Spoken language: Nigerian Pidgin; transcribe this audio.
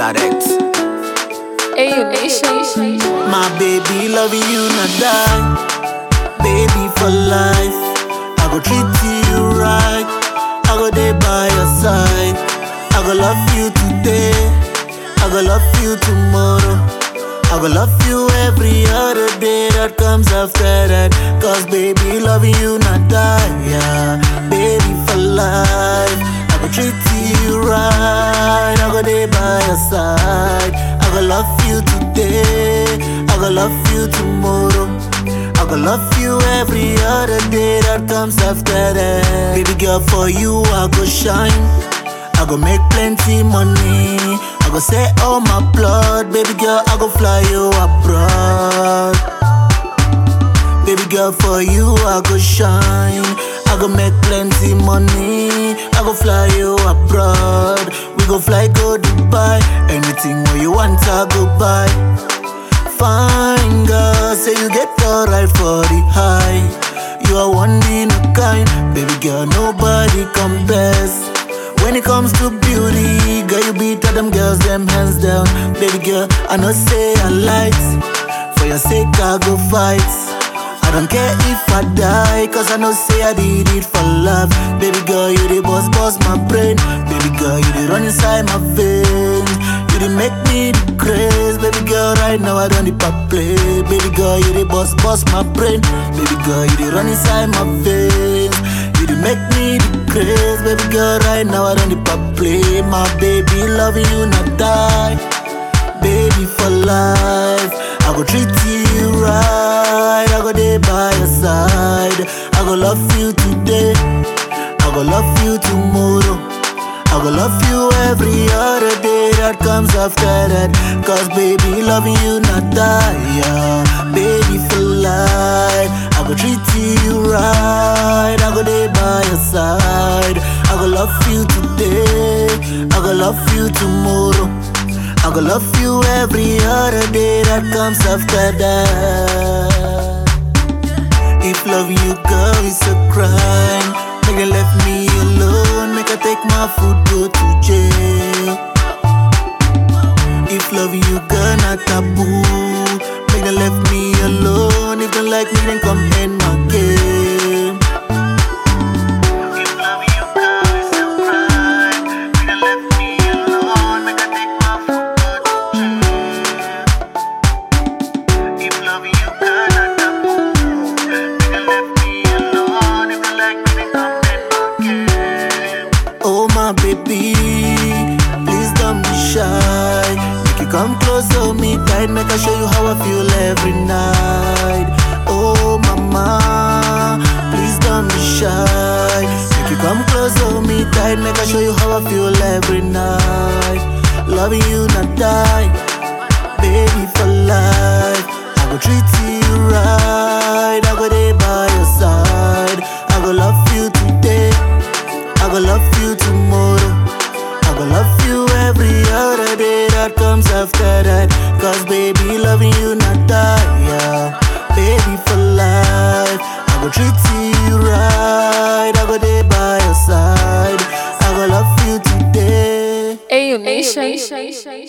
Claret. Hey, nation. My baby loving you not die. Baby for life. I go treat you right. I go there by your side. I go love you today. I go love you tomorrow. I go love you every other day that comes after that. Cause baby loving you not die. Yeah. Baby for life. I go treat you right. I go there by your side. I go love you today. I go love you tomorrow. I go love you every other day that comes after that. Baby girl, for you I go shine. I go make plenty money. I go say all my blood. Baby girl, I go fly you abroad. Baby girl, for you I go shine. I go make plenty money. I go fly you abroad. We go fly go Dubai. Anything where you want, I go buy. Fine girl, say you get alright for the high. You are one in a kind, baby girl, nobody compares. When it comes to beauty, girl, you beat all them girls, them hands down. Baby girl, I know say I light. For your sake, I go fight. I don't care if I die, cause I know say I did it for love. Baby girl, you the boss, boss my brain. Baby girl, you the run inside my veins. You the make me the craze. Baby girl, right now I don't need pop play. Baby girl, you the boss, boss my brain. Baby girl, you the run inside my veins. You the make me the craze. Baby girl, right now I don't need pop play. My baby, loving you not die baby for life. I go treat you right. I go there by your side. I go love you today. I go love you tomorrow. I go love you every other day that comes after that. Cause baby, loving you not die. Yeah. Baby for life. I go treat you right. I go there by your side. I go love you today. I go love you tomorrow. I go love you every other day that comes after that. If loving you, girl, is a crime, make you left me alone, make I take my food, go to jail. If loving you, girl, not taboo, make them left me alone. If they like me, then come end my game. If loving you, girl, is a crime, make them left me alone, make I take my food, go to jail. If loving you, girl, not taboo, make them left me alone. If they like me, then come end my game. Oh my baby, please don't be shy. Make you come close to me tight, make I show you how I feel every night. Oh mama, please don't be shy. Make you come close to me tight, make I show you how I feel every night. Loving you not die, baby for life. I go treat you right, I go there by your side. I go love you today. I go love you tomorrow. I go love you every other day that comes after that. Cause baby, loving you not die. Yeah. Baby for life. I go treat you right. I go there by your side. I go love you today. Hey, nation.